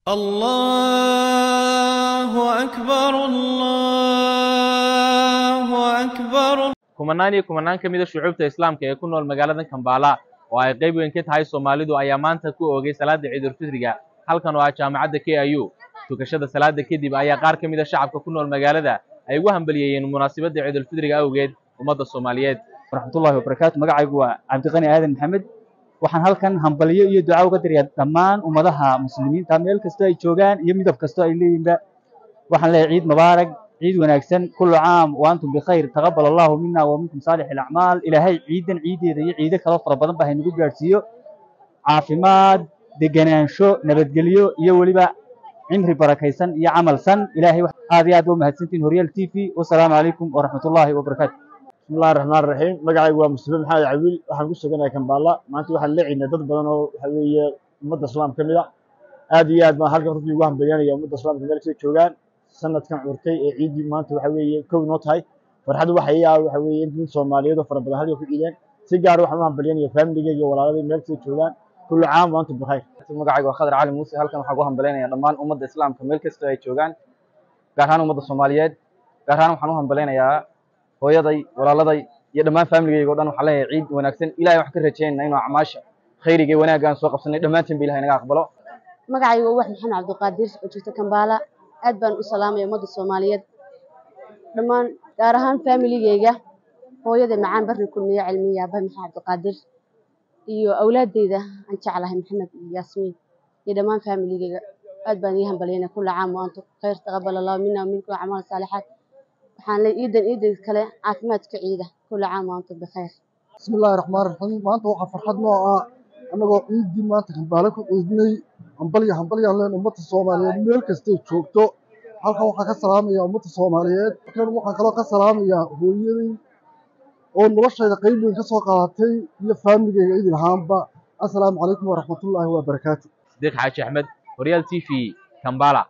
الله أكبر الله أكبر kumanaan iyo kumanaan ka mida shucuubta islaamka ee ku nool magaalada kambala oo ay qayb weyn ka tahay soomaalidu ayaa maanta ku oogay salaada ciidulfitriga halkan oo ah jaamacadda k i u tukashada salaada kadib ayaa qaar ka mida shacabka ku nool magaalada ay ugu hambaliyeeyeen munaasabadda ciidulfitriga awgeed ummadda soomaaliyeed waraxmatullahi wabarakaatu magacaygu waa cabdiqani aadan maxamed waxaan halkan hambalyo iyo duca uga dirayaa dhammaan ummadaha muslimiinta meel kastoo ay joogaan iyo midab kastoo ay leeyihinba waxaan leeyahay ciid mubaarag ciid wanaagsan kullu caam wa antum bikhayr taqabbal allahu mina wa minkum saalix alacmaal ilaahay ciidan ciideeda iyo ciido kaloo fara badan ba haynagu gaadhsiiyo caafimaad degenaansho nabadgelyo iyo weliba cimri barakaysan iyo camal san ilaahay aad iyo aad ba umahadsantihin horyaal t v wasalaamu calaykum waraxmatullaahi wabarakaatu bismillahi raxmaan raxiim magacaygu waa mustafe maxamed cawiil waxaan ku suganahay kambala maanta waxaan leecinay dad badan oo waxa weeye ummadda islaamka ka mid a aad iyo aad baan halkan runtii ugu hambalyanaya ummadda islaamka meel kasta joogaan sanadkan curtay ee ciiddii maanta waxa weeye kow noo tahay farxaddu waxay yaa waxa weeye in dad soomaaliyeed oo fara badan halkan ku ciideen si gaar waxaan u hambalyanaya faamiligeyga iyo walaaladii meel kasta joogaan kullu caam wa antum bikhayr magacayga waa khadar cali muuse halkan waxaan ku hambalaynayaa dhammaan ummadda islaamka meel kastoo ay joogaan gaar ahaan ummadda soomaaliyeed gaar ahaan waxaan u hambalaynayaa hooyaday walaaladay iyo dhammaan faamiligeyga o dhan waxaan leeyahay ciid wanaagsan ilahay waxaan ka rajaynayna inuu acmaasha khayriga iyo wanaagga aan soo qabsanay dhammaantiin ba ilahay naga aqbalo magacayga waa wax maxamed cabdiqaadir oo joogta kambaala aad baan u salaamaya ummadda soomaaliyeed dhammaan gaar ahaan faamiligeyga hooyada macaan barri kulmiye cilmiya aabbaha maxamed cabdiqaadir iyo awlaadeyda aan jeclahay maxamed iyo yaasmiin iyo dhammaan faamiligeyga aad baan ii hambalyaynaya kulla caam wa antum khayr taqabbal allahu mina wa minkum acmaal saalixaat waxaan leeyahay ciidan ciidan kale caafimaadka ciida kulla caam wa antum bikhayr bismillahi raxmaan raxiim maanta waxaa farxad noo ah annagoo ciiddii maanta kambaale ku ciidnay hambalya hambalyaan leen ummadda soomaaliyeed meel kastay joogto halkan waxaan ka salaamayaa ummadda soomaaliyeed halkan waxaan kaloo ka salaamayaa hooyaday oo noloshayda qayb weyn ka soo qaadatay iyo faamigeyga idin ahaanba assalaamu calaykum waraxmatullaahi wabarakaatu sidiiq xaaji axmed horyaal t v kambala